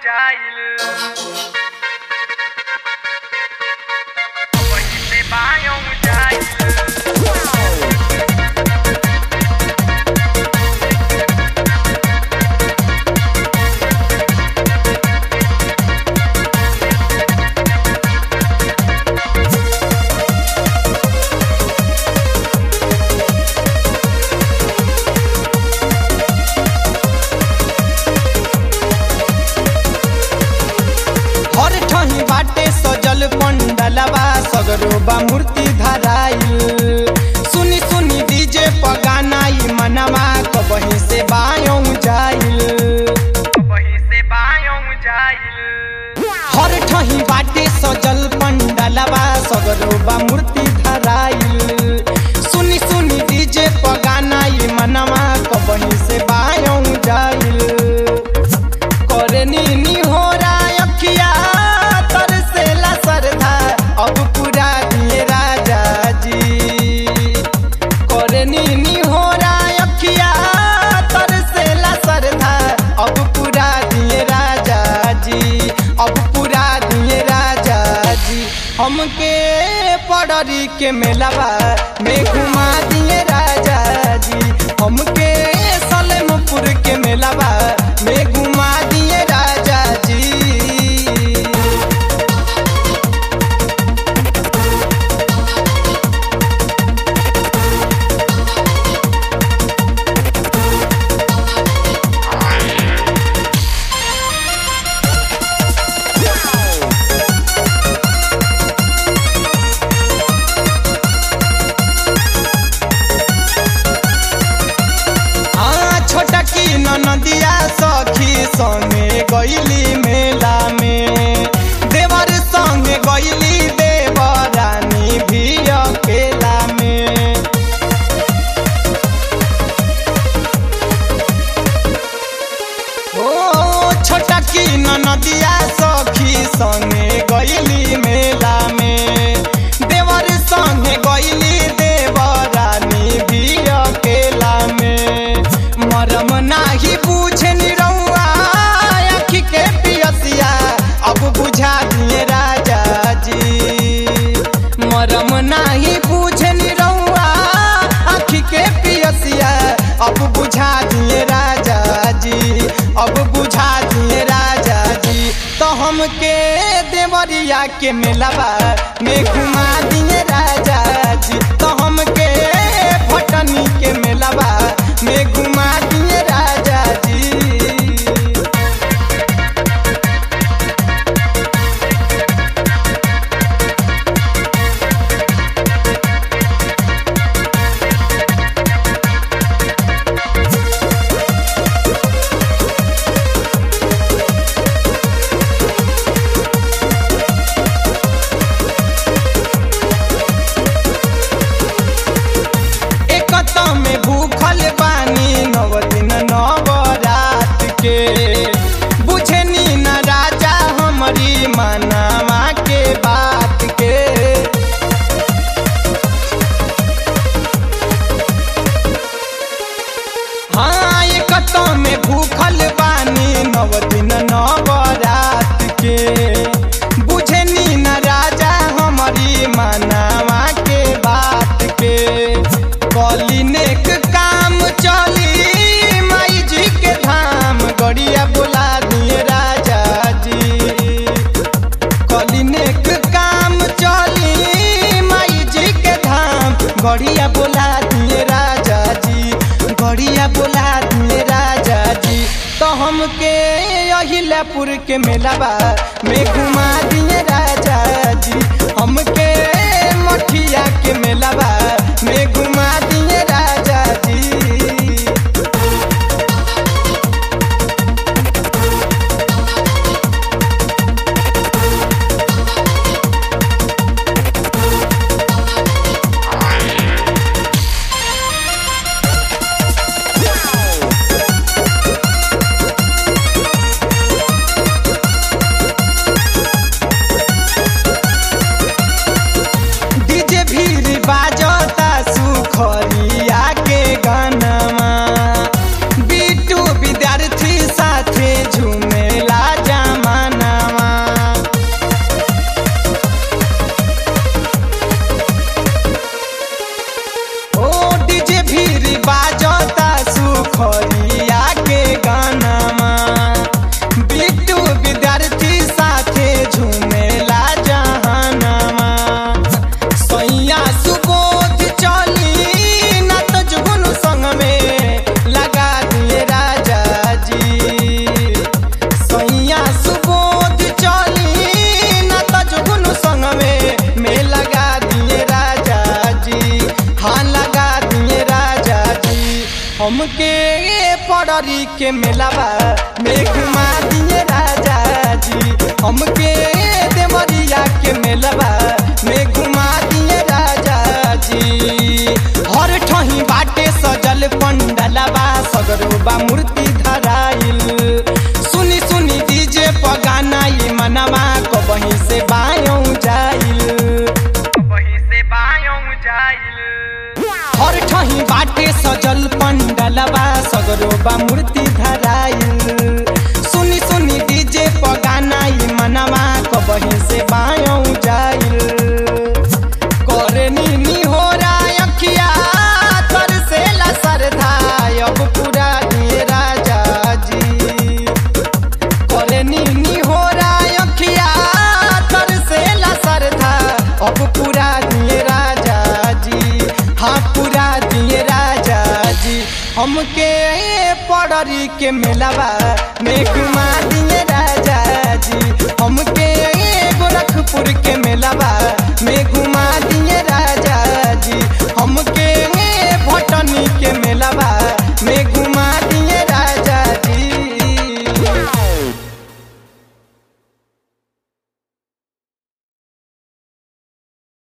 जाइल वहीं से बायों जाइल हर ठही बाटे सजल पंडलवा सगरो बा मूर्ति धराइल सुनी सुनी डीजे पगानाई मनवा कबही से बायों जाइल वहीं से बायों जाइल हर ठही बाटे सजल पंडलवा सगरो बा मूर्ति धराइल सुनी सुनी डीजे पगानाई मनवा कबही से बायों जाइल करनी नी हो अखिया तरसेला सरधा अब पूरा दिए राजा जी करनी नी हो अखिया तरसेला सरधा अब पूरा दिए राजा जी अब पूरा दिए राजा जी हमके पड़री के मेलावा में घुमा दिए राजा जी हमके सलेमपुर के मेलावा में घुमा दिए राजा जी हाँ छोटा की नदिया सखी संगे गईली मेला में देवर संगे गईली देवरानी भी अकेला में ओ छोटा की नदिया सखी संगे गईली मेला में देवर संगे गईली देवरानी भी अकेला में मरम नाही पूछे निरौआ आँखी के पियसिया अब बुझा दिए राजा जी मरम नाही पूछे निरौआ आँखी के पियसिया अब बुझा दिए राजा जी अब बुझा दिए राजा जी तो हमके देवरिया के मेलावा में घुमा दिए राजा जी तो हमके भटनी के मेलावा में घुमा दिए राजा जी एकत में भूखल बानी नव दिन नव रात के बुझनी न राजा हमारी मनावा के बात के हाँ एकत में भूखल बानी नव दिन नव रात के बुझनी न राजा हमारी मनावा के बात के कली नेक काम चली माई जी के धाम गड़िया बुला दिए राजा जी कली नेक काम चली माई जी के धाम गड़िया बुला दिए राजा जी गड़िया बुला दिए राजा जी तो हमके अहिलापुर के मेलावा में घुमा दिए राजा जी हमके मठिया के मेलावा में घुमा दिए राजा जी डीजे भीड़ बाजता सुखल पड़री के मेलावा में घुमा दिए राजा जी हमके देवरिया के मेलावा में घुमा दिए राजा जी हर ठही बाटे सजल पंडलवा सगरोबा मूर्ति धराइल सुनी सुनी डीजे पगाना ये मनवा कबही से बायों जाइल वहीं से बायों जाइल हर ठही बाटे सजल पंडलवा सगरोबा मूर्ति धराइल सुनी सुनी डीजे पगाना ई मनवा कबही से बायों जाइल करे नीनी हो अखिया तर से सरधा अब पूरा दिए राजा जी करे नीनी हो अखिया तर से सरधा अब पूरा दिए राजा जी हाँ पूरा दिए राजा जी हमके पड़री के मेलावा में घुमा